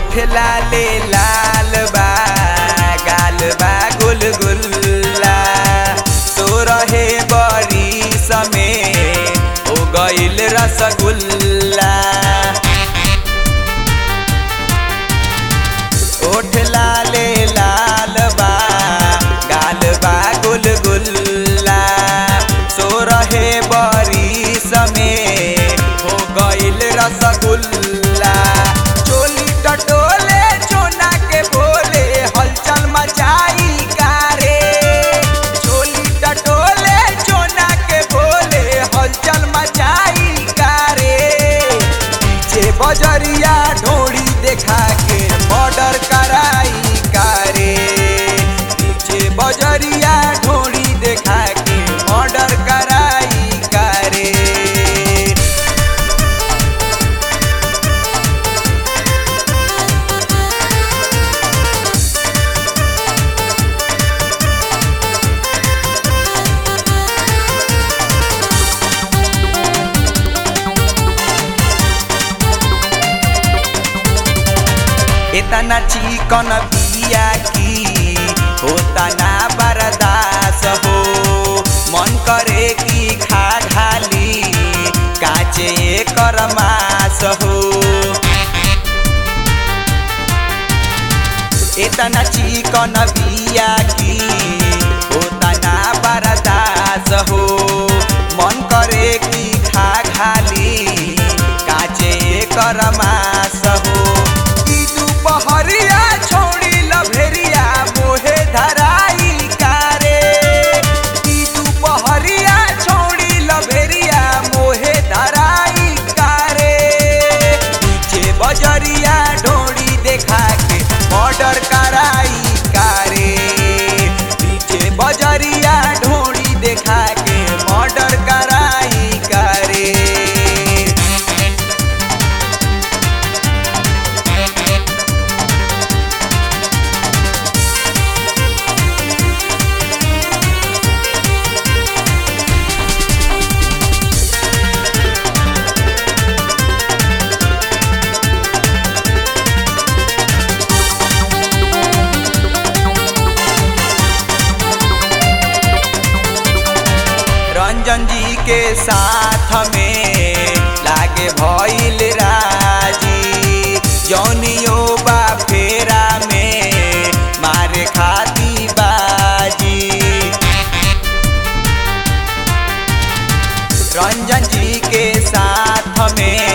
ओठ लाले लाल बा गाल बा गुलगुल्ला तो रहे बड़ी समय हो गईल रसगुल्ला ओठ लाले लाल बा गाल बा गुलगुल्ला सो रहे बड़ी समय हो गईल रसगुल्ला चोली टटोले चोना के बोले हलचल मचाई कारे चोली टटोले चोना के बोले हलचल मचाई कारे पीछे बजरिया ढोड़ी देखा के मर्डर कराई कारे पीछे बजरिया ढोड़ी देखा के मर्डर कराई कारे इतना चिकन बिया की होता ना बर्दास हो मन करे कि खा घाली काचे कर मास हो इतना चिकन बिया की होता ना बर्दास हो मन करे कि खा घाली काचे कर मास हो ई दुपहरिया छोड़ी लभेरिया मोहे धराई कारे ई दुपहरिया छोड़ी लभेरिया मोहे धराई कारे पीछे बजरिया ढोड़ी देखा के मर्डर कराई कारे पीछे बजरिया ढोड़ी देखा के मर्डर कराई कारे रंजन जी के साथ में लागे भइल राजी जौनियो बा फेरा में मारे खाती बाजी रंजन जी के साथ में